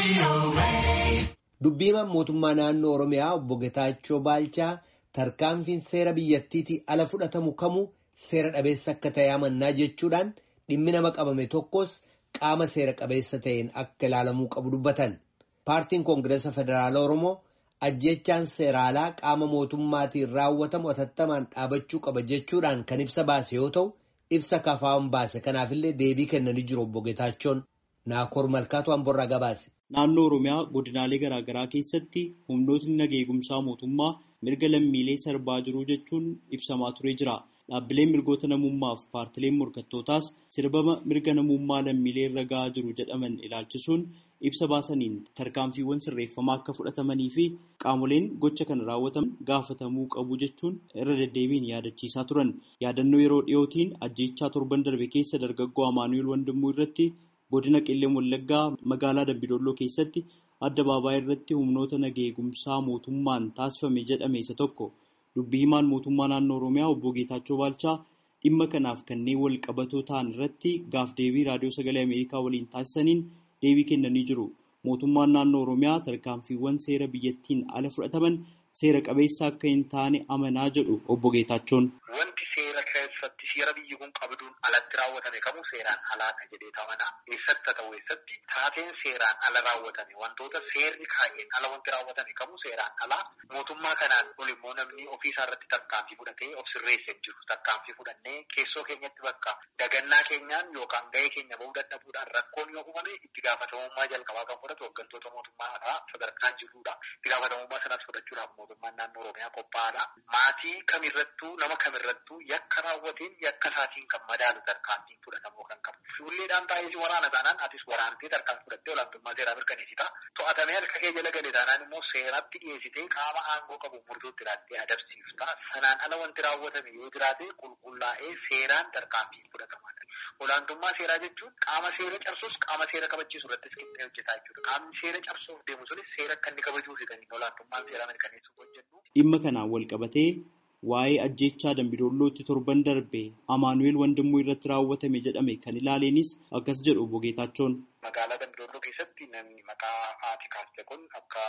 Dubbiimaan mootummaa naannoo Oromiyaa obbo Getaachoo Baalchaa tarkaanfiin seera biyyattiitii ala fudhatamu kamuu seera dhabeessa akka ta'e amannaa jechuudhaan dhimmi nama qabame tokkos qaama seera qabeessa ta'een akka ilaalamuu qabu dubbatan. Paartiin Koongireesa Federaalaa Oromoo ajjechaan seeraalaa qaama mootummaatiin raawwatamu atattamaan dhaabachuu qaba jechuudhaan kan ibsa baase yoo ta'u, ibsa kafaa'uun baase kanaafillee deebii kennanii jiru obbo Getaachoon. Naakoor Malkaatu Amborraa gabaase. Naannoo Oromiyaa godinaalee garaa garaa keessatti humnootni naga eegumsaa mootummaa mirga lammiilee sarbaa jiru jechuun ibsamaa turee jira. Dhaabbileen mirgoota namummaaf paartileen morkattootaas sirbama mirga namummaa lammiilee irra gahaa jiru jedhaman ilaalchisuun ibsa baasaniin tarkaanfiiwwan sirreeffamaa akka fudhatamanii fi qaamoleen gocha kana raawwatan gaafatamuu qabu jechuun irra deddeebiin yaadachiisaa turan. Yaadannoo yeroo dhiyootiin ajjeechaa torban darbe keessa dargaggoo Amaanu'eel Wandimmoo irratti godina qilleen wallaggaa magaalaa dambidolloo keessatti adda baabaa irratti humnoota naga eegumsaa mootummaan taasifame jedhame isa tokko dubbii himaan mootummaa naannoo oromiyaa obbo Geetaachoo Baalchaa dhimma kanaaf kanneen wal qabatoo ta'an irratti gaaf deebii raadiyoo sagalee ameerikaa waliin taasisaniin deebii kennanii jiru mootummaan naannoo oromiyaa tarkaanfiiwwan seera biyyattiin ala fudhataman seera qabeessa akka hin taane amanaa jedhu obbo Geetaachoon. Wanti seera keessatti seera biyyi kun qabduun alatti raawwatame kamuu seeraan alaadha jedhee tamanaa eessatti ta'u eessatti taateen seeraan ala raawwatame wantoota seerri kaa'een ala wanti raawwatame kamuu seeraan alaa mootummaa kanaan ol immoo namni ofiisaa irratti tarkaanfii fudhatee of sirreessee jiru tarkaanfii fudhannee keessoo keenyatti bakka dagannaa keenyaan yookaan gahee keenya bahuu dadhabuudhaan rakkoon yoo uumame itti gaafatamummaa jalqabaa kan fudhatu hooggantoota mootummaa sadarkaan jirudha itti gaafatamummaa sanas fudhachuudhaaf mootummaan naannoo oromiyaa qophaa'aadha maatii kamirrattuu nama kamirrattuu yakka raawwateen yakka isaatiin kan madaalu tarkaanfiin fudhatamuu kan qabu. Fuulleedhaan taa'ee waraana taanaan atis waraantee tarkaanfii fudhattee olaantummaa seeraa mirkaneessita. To'atamee harka kee jala gale taanaan immoo seeratti dhiyeessitee qaama aangoo qabu murtootti ilaaltee adabsiifta. Sanaan ala wanti raawwatame yoo jiraate qulqullaa'ee seeraan tarkaanfiin fudhatamaadha. Olaantummaa seeraa jechuun qaama seera cabsus qaama seera kabachiisu irrattis qixxee hojjetaa jechuudha. Qaamni seera cabsuuf deemu sunis seera akka inni kabajuufi kan inni olaantummaan seeraa mirkaneessuuf hojjennu. Dhimma kanaan wal qabatee waa'ee ajjechaa dambidollootti torban darbe Amaanu'eel Wandimmoo irratti raawwatame jedhame kan ilaaleenis akkas jedhu obbo Geetaachoon. Magaalaa dambidolloo keessatti namni maqaa haati kaaste kun akka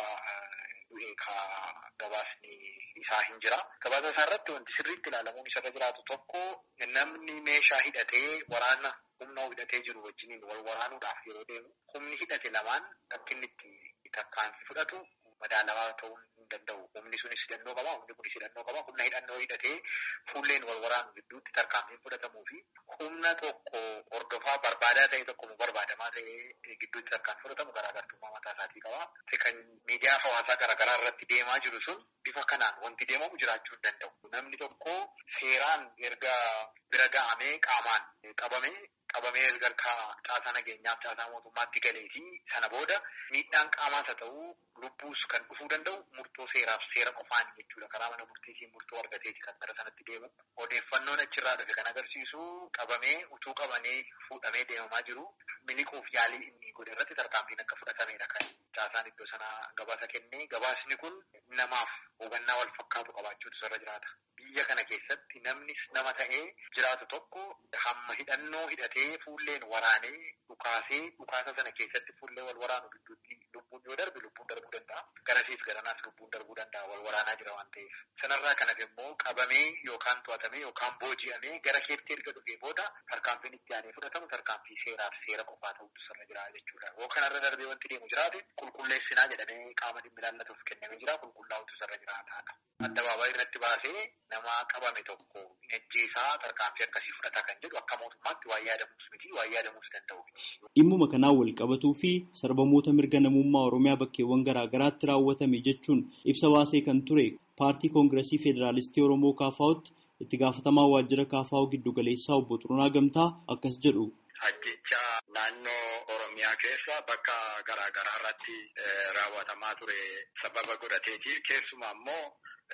du'ee ka gabaasni isaa hin jira. Gabaasa isaa irratti wanti sirriitti ilaalamuun isarra jiraatu tokko namni meeshaa hidhatee waraana humna hidhatee jiru wajjiniin wal waraanuudhaaf yeroo deemu humni hidhate lamaan akka inni itti tarkaanfii fudhatu madaalawaa ta'uu hin danda'u. Humni sunis hidhannoo qaba, humni kunis hidhannoo qaba. Humna hidhannoo hidhatee fuulleen wal waraanu gidduutti tarkaanfiin fudhatamuu fi humna tokko hordofaa barbaadaa ta'e tokko barbaadamaa ta'e gidduutti tarkaanfii fudhatamu garaagartummaa mataa isaatii qaba. Kan miidiyaa hawaasaa garaagaraa irratti deemaa jiru sun bifa kanaan wanti deemamu jiraachuu hin danda'u. Namni tokko seeraan erga bira ga'amee qaamaan qabamee qabamee erga caasaa nageenyaaf caasaa mootummaatti galee fi sana booda miidhaan qaamaas haa ta'u lubbuus kan dhufuu danda'u murtoo seeraaf seera qofaan jechuudha. Karaa mana murtiitiin murtoo argateeti kan gara sanatti deemu. Odeeffannoon achirraa dhufe kan agarsiisu qabamee utuu qabamee fuudhamee deemamaa jiru miliquuf yaalii inni godhe irratti tarkaanfiin akka fudhatamedha kan caasaan iddoo sana gabaasa kennee gabaasni kun namaaf hubannaa wal fakkaatu qabaachuutu irra jiraata. Biyya kana keessatti namni nama ta'ee jiraatu tokko hamma hidhannoo hidhatee fuulleen waraanee dhukaasee dhukaasa sana keessatti fuullee wal waraanu gidduutti lubbuun yoo darbe lubbuun darbuu danda'a. Garasiif garanaas lubbuun darbuu danda'a wal waraanaa jira waan ta'eef. Sanarraa kanas immoo qabamee yookaan to'atamee yookaan booji'amee gara keetti erga dhufee booda tarkaanfiin itti aanee fudhatamu tarkaanfii seeraaf seera qofaa ta'utu sirra jira jechuudha. Yoo kanarra darbee wanti deemu jiraate qulqulleessinaa jedhamee qaama dhimmi ilaallatuuf kennamee jira qulqullaa'utu sirra jiraataadha. Addabaabaa irratti baasee nama qabame tokko ajjeesaa tarkaanfii akkasii fudhata kan jedhu akka mootummaatti waa yaadamuus miti waa yaadamuus danda'u miti. Dhimmuma kanaan wal qabatuu fi sarbamoota mirga namummaa Oromiyaa bakkeewwan garaa garaatti raawwatame jechuun ibsa baasee kan ture paartii koongiresii federaalistii Oromoo KFO'tti itti gaafatamaa waajjira KFO giddu galeessaa obbo Xurunaa Gamtaa akkas jedhu. Ajjechaa naannoo Oromiyaa keessa bakka garaa garaa irratti raawwatamaa ture sababa godhateeti. Keessumaa immoo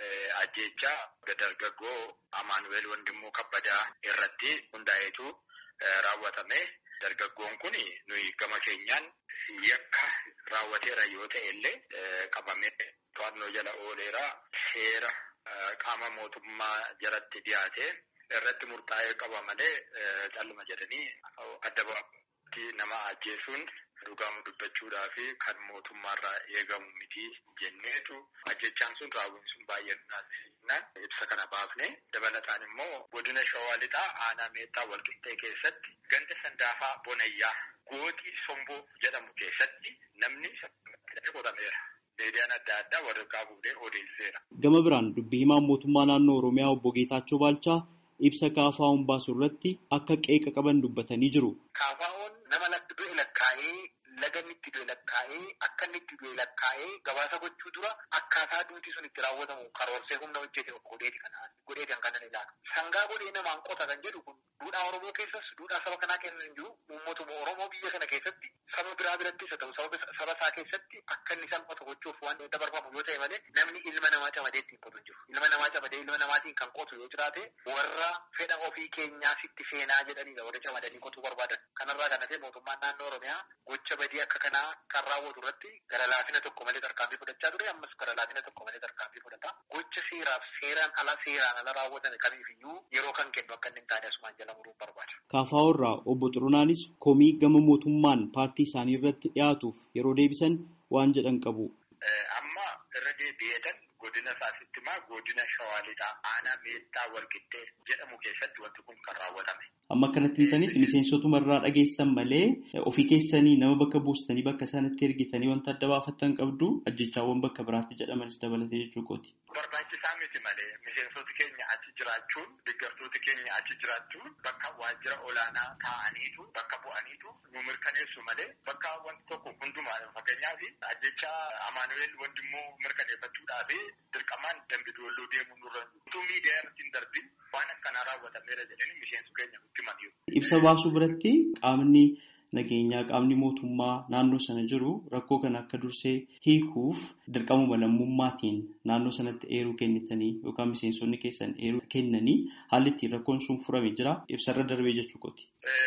ajjechaa dargaggoo Amaanu'eel Wandimmoo Kabbadaa irratti hundaa'eetu raawwatame. Dargaggoon kun nuyi gama keenyaan yakka raawwateera yoo ta'e illee qabamee to'annoo jala ooleera seera qaama mootummaa jalatti dhiyaate irratti murtaa'ee qaba malee calluma jedhanii adda baafatti nama ajjeesuun dhugamu dubbachuudhaa fi kan mootummaarraa eegamu miti jenneetu ajjechaan sun raawwiin sun baay'ee naannoo ibsa kana baafne dabalataan immoo godina shawaa lixaa aanaa meettaa walqixxee keessatti ganda sandaafaa bonayyaa gootii somboo jedhamu keessatti namni qotameera. Miidiyaan adda addaa waraqaa fuudhee odeesseera. Gama biraan dubbii himaan mootummaa naannoo Oromiyaa obbo Geetaachoo Baalchaa ibsa kaafaa'uun baasu irratti akka qeeqa qaban dubbatanii jiru. Kaafaa'uun nama latti du'e lakkaa'ee laga inni itti du'e lakkaa'ee akka inni itti du'e lakkaa'ee gabaasa gochuu dura akkaataa duuti sun itti raawwatamu karoorsee humna hojjete godheeti kanaan godheeti kan kanan ilaala. Sangaa godhee namaan qota kan jedhu kun duudhaa Oromoo keessas duudhaa saba kanaa keessa hin jiru uummatuma Oromoo biyya kana keessatti saba biraa birattis haa ta'u saba isaa keessatti akka inni salphatu gochuuf waan dabarfamu yoo ta'e malee namni ilma namaa camadee ittiin qotu hin jiru. Ilma namaa camadee ilma namaatiin kan qotu yoo jiraate warra fedha ofii keenyaa sitti seenaa jedhaniidha warra camadanii qotuu barbaadan. Kanarraa kan hafe mootummaan naannoo Oromiyaa gocha badii akka kanaa kan raawwatu irratti gara laafina tokko malee tarkaanfii fudhachaa ture ammas gara laafina tokko malee tarkaanfii fudhata. Gocha seeraaf seeraan ala seeraan ala raawwatan kamiifiyyuu yeroo kan kennu akka inni hin taane asumaan jala muruun barbaada. Kaafaa'oo irraa obbo Xurunaanis komii gama mootummaan paartii isaanii irratti dhiyaatuuf yeroo deebisan waan jedhan qabu. Amma irra deebi'eetan godina isaasitti maa godina shawaa lixaa aanaa meettaa walqixxee jedhamu keessatti wanti kun kan raawwatame. Amma akkanatti himtaniif miseensotuma irraa dhageessan malee ofii keessanii nama bakka buustanii bakka sanatti ergitanii wanta adda baafattan qabdu ajjechaawwan bakka biraatti jedhamanis dabalatee jechuu kooti. Barbaachisaa miti malee miseensoti keenya achi jiraachuun deeggartooti keenya achi jiraachuun bakka waajjira olaanaa taa'aniitu bakka bu'aniitu nu mirkaneessu malee bakka wanti tokko hundumaa fakkeenyaaf ajjecha amaanuweel wandimmoo mirkaneeffachuudhaaf dirqamaan dambidolloo deemuu nurra utuu miidiyaa irratti hin darbin waan akkanaa raawwatameera jedhanii miseensu keenya nutti himaniiru. Ibsa baasuu biratti qaamni nageenyaa qaamni mootummaa naannoo sana jiru rakkoo kana akka dursee hiikuuf dirqamuma lammummaatiin naannoo sanatti eeruu kennitanii yookaan miseensonni keessan eeruu kennanii haalli ittiin rakkoon sun furame jira ibsarra darbee jechuu kooti.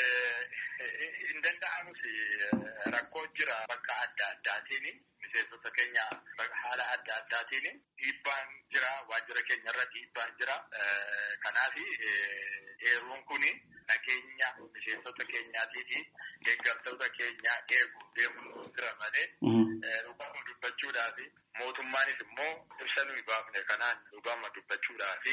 Hin danda'amus rakkoo jira bakka adda addaatiin miseensota keenya haala adda addaatiin dhiibbaan jira waajjira keenya irra dhiibbaan jira kanaaf eeruun kun nageenya miseensota keenyaatii fi deeggartoota keenyaa eeguuf deemuun jira malee dhugaama dubbachuudhaaf mootummaanis immoo ibsa nuyi baafne kanaan dhugaama dubbachuudhaaf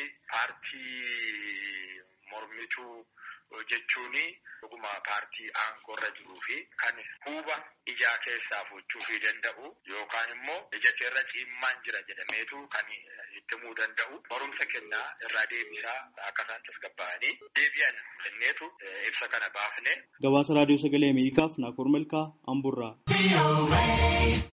paartii mormituu jechuun dhuguma paartii aangoorra jiruu fi kan huuba ijaa keessaa fuuchuu danda'u yookaan immoo ija keerra ciimmaan jira jedhameetu kan itti himuu danda'u barumsa kennaa irraa deebisaa akka isaan tasgabba'anii deebi'an jenneetu ibsa kana baafne. Gabaasa raadiyoo sagalee Ameerikaaf Naakoor Malkaa Amburraa.